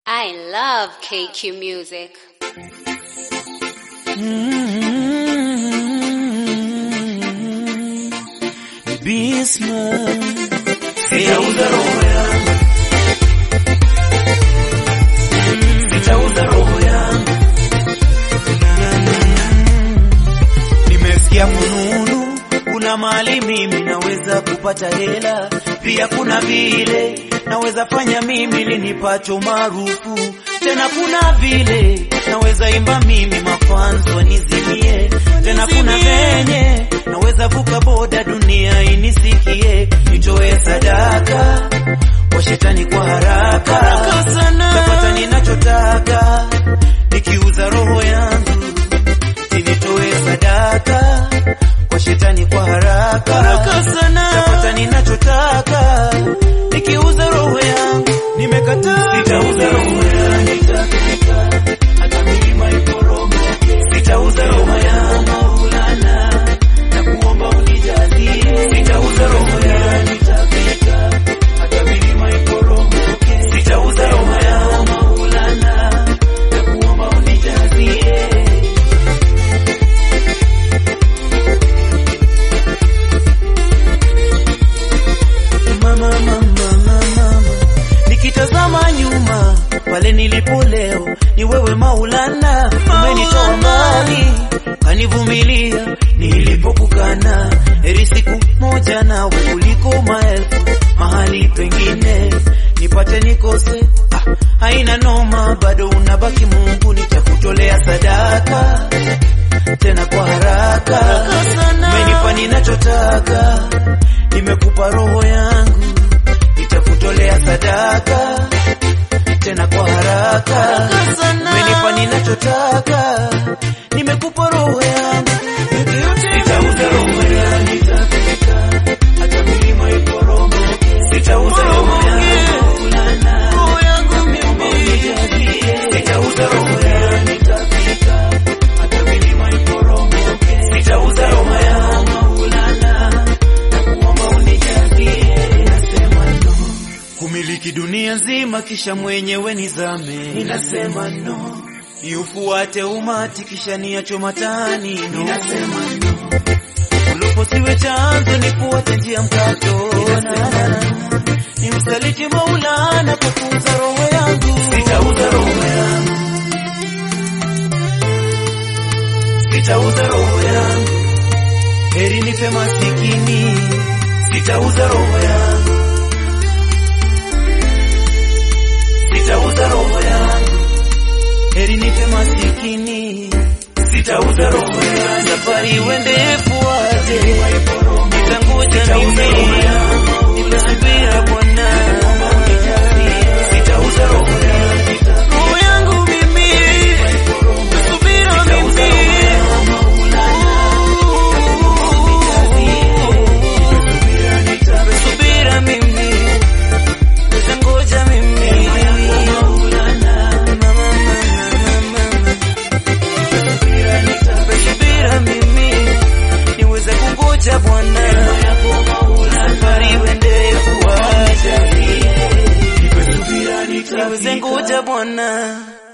I love KQ music. Sitauza roho yangu, sitauza roho yangu. Nimesikia fununu, kuna mali mimi naweza kupata hela, pia kuna vile naweza fanya mimi linipacho maarufu, tena kuna vile naweza imba mimi mafanzo wanizimie, tena kuna venye naweza vuka boda dunia inisikie, nitoe sadaka kwa shetani kwa haraka, tapata ninachotaka nikiuza roho yangu, sinitoe sadaka kwa shetani kwa haraka, tapata ninachotaka nikiuza roho yangu, nimekataa, sitauza roho yangu, hata milima iporomoke, sitauza roho yangu Maulana, na kuomba unijalie, sitauza roho yangu hata milima iporomoke, sitauza roho yangu Maulana, na kuomba unijalie. mama, mama, mama, mama. Nikitazama nyuma pale nilipo leo, ni wewe Maulana, umenitoa mbali, kanivumilia nilipokukana. Heri siku moja nawe kuliko maelfu mahali pengine, nipate nikose, ah, haina noma, bado unabaki Mungu, nitakutolea sadaka tena kwa haraka, umenipa ninachotaka, nimekupa roho yangu, nitakutolea sadaka tena kwa haraka, umenipa ninachotaka, nimekupa roho yangu, sitauza roho yangu, nitafika hata milima iporomoke, sitauza roho yangu Maulana, naomba unijalie, sitauza roho yangu, nitafika hata milima iporomoke, sitauza roho yangu Maulana, na kuomba unijalie, nasema no kumiliki dunia nzima kisha mwenyewe nizame, ninasema no. Niufuate umati kisha niacho matani, no. ninasema no. Ulipo siwe chanzo, nifuate njia mkato, ninasema no. Ni msaliti Maulana kwa kuuza roho yangu, sitauza roho yangu, sitauza roho yangu, heri nife masikini, sitauza roho yangu sitauza roho yangu, heri nife masikini, sitauza roho yangu. Safari iwende fuate, nitangoja mimi, nitasubira Bwana, sitauza roho yangu, roho yangu mimi, nitasubira mimi, nitasubira mimi Nitangoja mimi Nitasubira mimi niweze kungoja Bwana, safari iende kuacha, niweze ngoja Bwana.